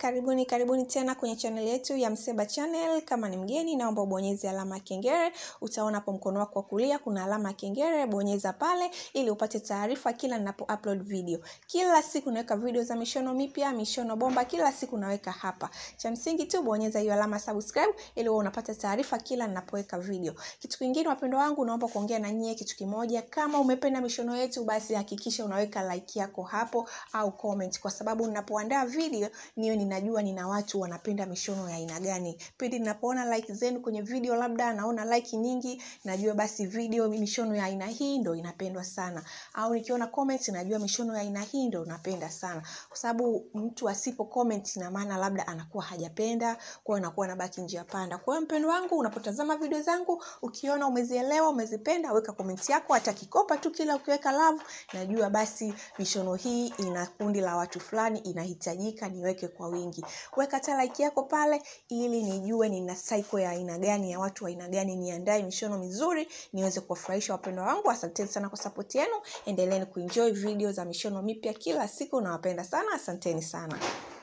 karibuni karibuni tena kwenye channel yetu ya Mseba Channel. Kama ni mgeni, naomba ubonyeze alama ya kengele. Utaona hapo mkono wako wa kulia kuna alama ya kengele, bonyeza pale ili upate taarifa kila ninapo upload video. Kila siku naweka video za mishono mipya, mishono bomba, kila siku naweka hapa. Cha msingi tu bonyeza hiyo alama subscribe ili uwe unapata taarifa kila ninapoweka video. Kitu kingine, wapendwa wangu, naomba kuongea na nyie kitu kimoja. Kama umependa mishono yetu, basi hakikisha unaweka like yako hapo au comment, kwa sababu ninapoandaa video niyo ninajua nina watu wanapenda mishono ya aina gani. Pindi ninapoona like zenu kwenye video, labda naona like nyingi, najua basi video mishono ya aina hii ndo inapendwa sana, au nikiona comments najua mishono ya aina hii ndo napenda sana, kwa sababu mtu asipo comment ina maana labda anakuwa hajapenda, kwa hiyo anakuwa anabaki njia panda. Kwa hiyo mpendo wangu, unapotazama video zangu ukiona umezielewa, umezipenda, weka comment yako, hata kikopa tu, kila ukiweka love, najua basi mishono hii ina kundi la watu fulani, inahitajika niweke kwa wingi. Weka hata like yako pale, ili nijue nina cycle ya aina gani ya watu wa aina gani, niandae mishono mizuri niweze kuwafurahisha wapendwa wangu. Asanteni sana kwa support yenu, endeleeni kuenjoy video za mishono mipya kila siku, nawapenda sana, asanteni sana.